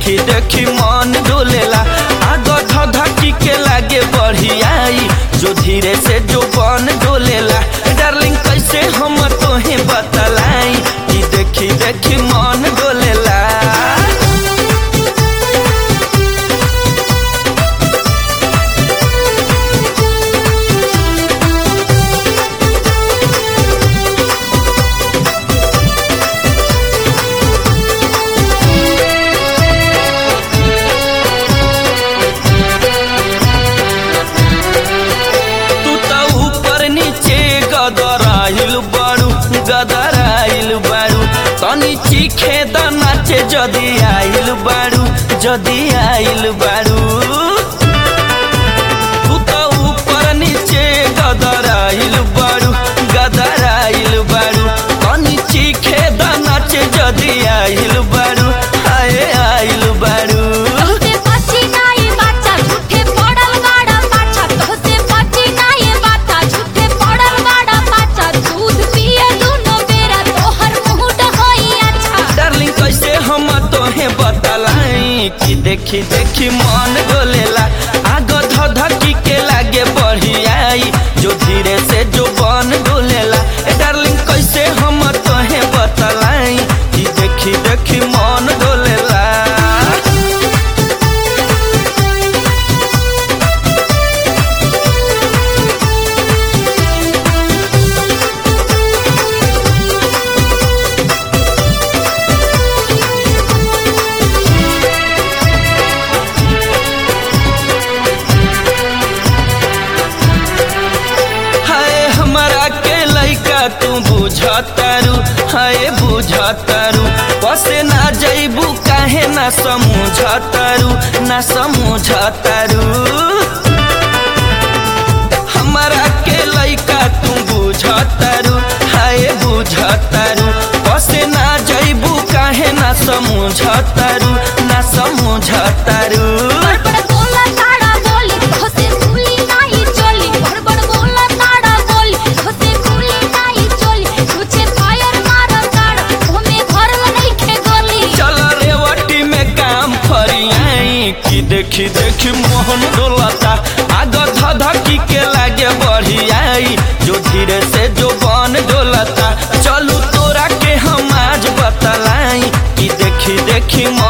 देखी देखी मन डोलेला आगो धधकी के लागे बढ़ियाई जो धीरे से जो बन डोलेला डार्लिंग कैसे हम तोहे बतलाई कि देखी देखी मन डोलेला तू त ऊपर नीचे गदराइल बारू गदराइल बारू तनी चीखे द नाचे जदी आइल बारू जदी आइल बारू तू त ऊपर नीचे गदराइल बारू गदराइल बारू तनी चीखे द नाचे जदी आइल बारू आए आइल बारू तोहसे बची नाई बाचा झूठे पड़ल बाड़ा पाछा तोहसे बची नाई बाचा झूठे पड़ल बाड़ा पाछा दूध पिए दुनो बेरा तोहर मुंह होई अच्छा डार्लिंग कैसे हम तोहे बतलाई कि देखी देखी मन गोलेला आगो धधकी के लागे बढ़ियाई जो धीरे से जो बन डोलेला ए डार्लिंग कैसे हम तोहे बतलाई कि देखी देखी मन डोलेला हाय हमारा के लइका तू बुझतारू हाय बुझतारू पसे ना जइबू काहे ना समझतारू ना समझतारू हमारा के लइका तू बुझतारू हाय बुझतारू पसे ना जइबू काहे ना समझतारू ना समझतारू बड़बड़ बोला ताड़ा बोली तोहसे भूली नाही चोली बड़बड़ बोला ताड़ा बोली तोहसे भूली नाही चोली तुझे फायर मारा ताड़ा हमें घर में नहीं खे गोली चल रेवटी में काम फरियाई कि देखी देखी मोहन डोलता आगो धधकी के लागे बढ़ियाई जो धीरे से जो बन डोलता चलू तोरा के हम आज बतलाई कि देखी देखी